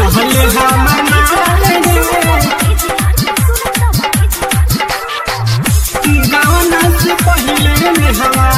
रहले हमर माल रे गावना से पहिले में हवा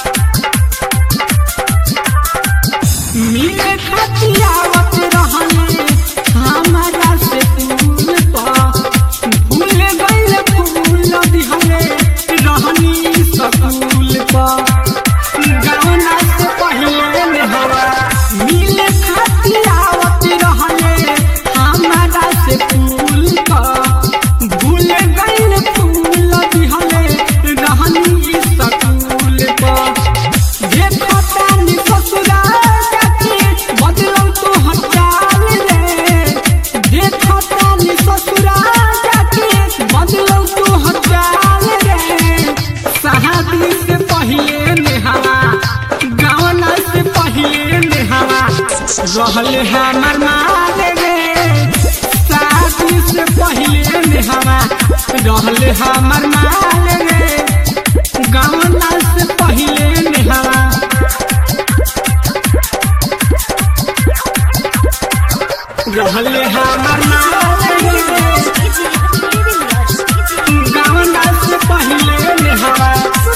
मिले खतियावत रहले हमारा से फूल पा भूल गइल फूल दिहले रहनी सकूल पा गावना से पहिले में हवा मिले खतियावत रहले हमारा से फूल पा भूल गइल फूल दिहले रहनी सकूल पा देखो तानी ससुरा जाके बदलौ तो हटाल रे देखो तानी ससुरा जाके बदलौ तो हटाल रे शादी से पहिले नेहावा गावना से पहिले नेहावा रहले हमर माल रे शादी से पहिले नेहावा रहले हमर माल रे गावना से पहिले नेहावा रहले हमर माल रे गावना से पहिले नेहावा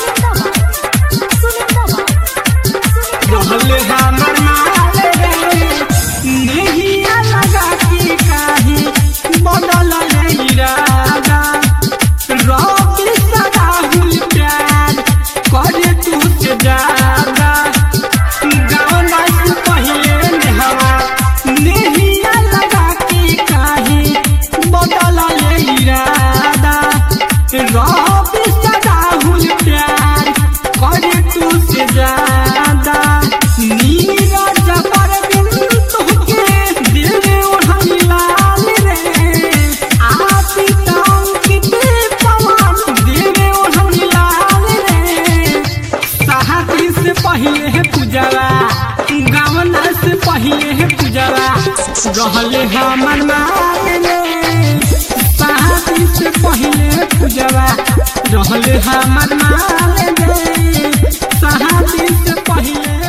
रहले हमर माल रे नहिया लगा की काही बदल इरादा रॉकी सदाहुल प्यार करे तू से ज्यादा गावना से पहिले नेहावा नहिया लगा की काही बदल इरादा रॉकी सदाहुल प्यार करे तू से ज्यादा नीरज पर बिन तुहके दिल में ओढ़नी लाल रे आपी टांग के पवन दिल में ओढ़नी लाल रे शादी से पहिले है पूजवा गावना से पहिले है पूजवा रहले हमर माल रे शादी से पहिले है पूजवा रहले हमर माल रे शादी से पहिले